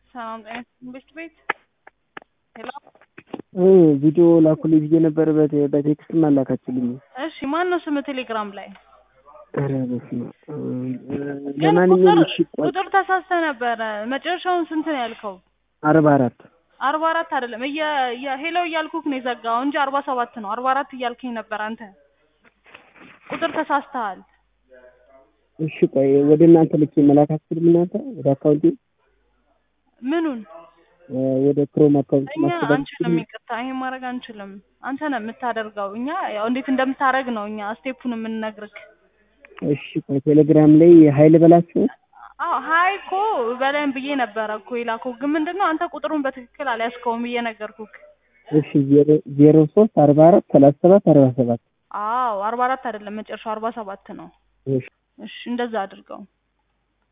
ሰላም ጤና ትምህርት ቤት ሄሎ ቪዲዮ ላኩልኝ ብዬ ነበር በቴ- በቴክስት አላካችልኝ። እሺ ማን ነው ስም ቴሌግራም ላይ ኧረ በስመ አብ። ግን ለማንኛውም ቁጥር እሺ ቆይ ቁጥር ተሳስተ ነበረ መጨረሻውን ስንት ነው ያልከው አርባ አራት አርባ አራት አይደለም እየ እየ- ሄሎ እያልኩክ ነው የዘጋው እንጂ አርባ ሰባት ነው አርባ አራት እያልከኝ ነበር አንተ ቁጥር ተሳስተሃል እሺ ቆይ ወደ እናንተ ልኬ መላክ አትችልም እናንተ ወደ አካውንቴ ምኑን እ ወደ ክሮም አካውንት እኛ ማስተዳደር አንችልም ይቅርታ ይሄን ማድረግ አንችልም አንተ ነህ የምታደርገው እኛ ያው እንዴት እንደምታደርግ ነው እኛ ስቴፑን የምንነግርክ እሺ ቆይ ቴሌግራም ላይ ሀይል በላችሁ አዎ ሀይ እኮ በላይም ብዬ ነበረ እኮ የላከው ግን ምንድን ነው አንተ ቁጥሩን በትክክል አልያዝከውም እየነገርኩክ እሺ ዜሮ ዜሮ ሶስት አርባ አራት ሰላሳ ሰባት አርባ ሰባት አዎ አርባ አራት አይደለም መጨረሻው አርባ ሰባት ነው እሺ እሺ እንደዛ አድርገው